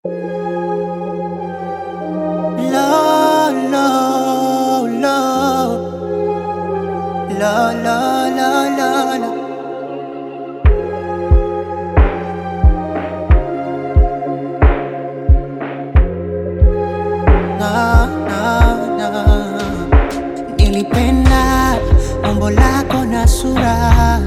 La la la La la la la la na, na, na. Nilipenda umbo lako na sura,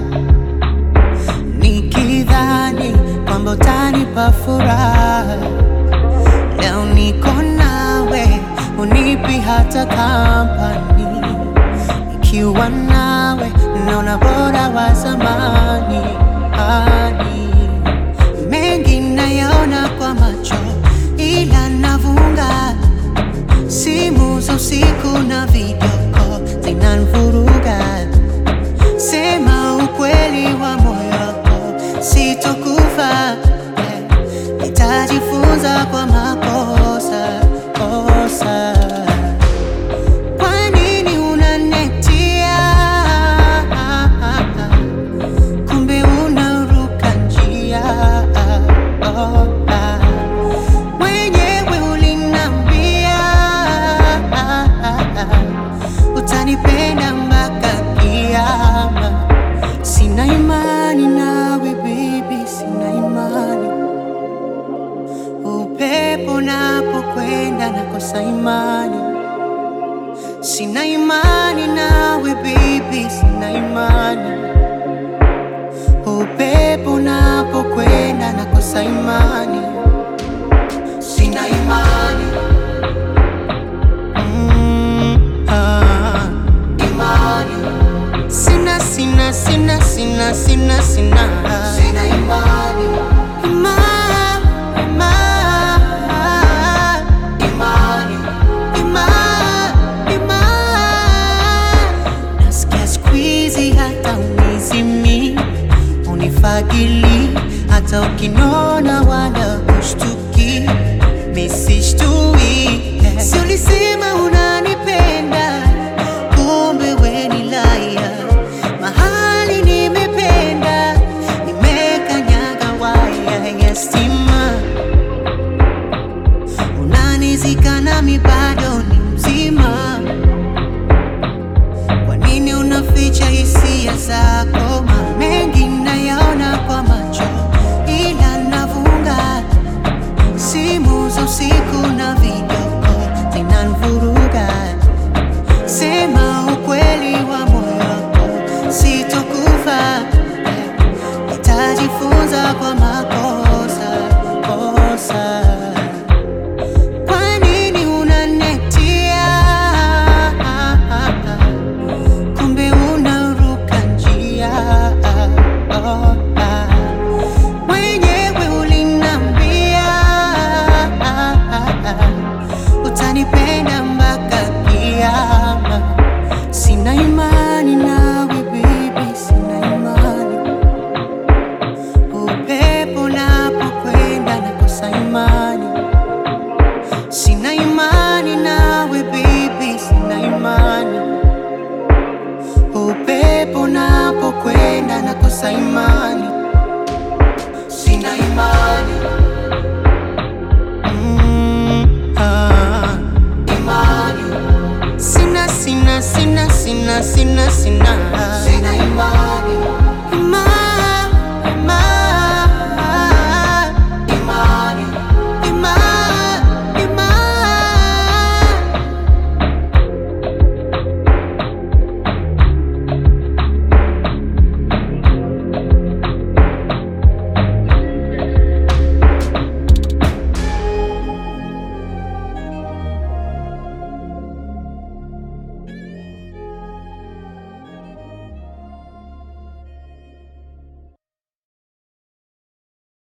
nikidhani kwamba utanipa furaha. Leo niko nawe, unipi hata kampani. Ikiwa nawe, naona bora wa zamani. Ani mengi nayaona kwa macho, ila navunga simu za usiku na video call zinanivuruga. Sema ukweli wa moyo wako, sitokufa. eh, Nitajifunza kwa makosa kosa. Kwa nini unanetia? Kumbe unaruka njia. Oh, ah. Mwenyewe ulinambia utanipenda mpaka kiama. Sina imani nawe baby, sina imani. Upepo napokwenda nakosa imani. Sina imani nawe baby, sina imani. Upepo napokwenda nakosa imani. Sina imani. Mm, ah. Imani. Sina, sina, sina, sina, sina, sina. Sina imani. Ima, ima, imani. Ima, ima. Nasikia siku hizi hata unizimi unifagili hata ukinona wala kushtuki misishtui si ulisema unanipenda kumbe we ni laya mahali nimependa nimekanyaga waya ya stima unanizika nami bado ni mzima kwa nini unaficha hisia zako? Ma mengi nayaona kwa macho, ila navunga simu za usiku na video call zinanivuruga. Sema ukweli wa moyo wako, sitokufa. Nitajifunza kwa makosa kosa. Kwa nini unanetia? kumbe unaruka njia. Oh, ah. Mwenyewe ulinambia utanipenda mpaka kiama. Sina imani nawe baby, sina imani. Upepo napokwenda nakosa imani. Sina imani nawe baby, sina imani. Upepo napokwenda nakosa imani.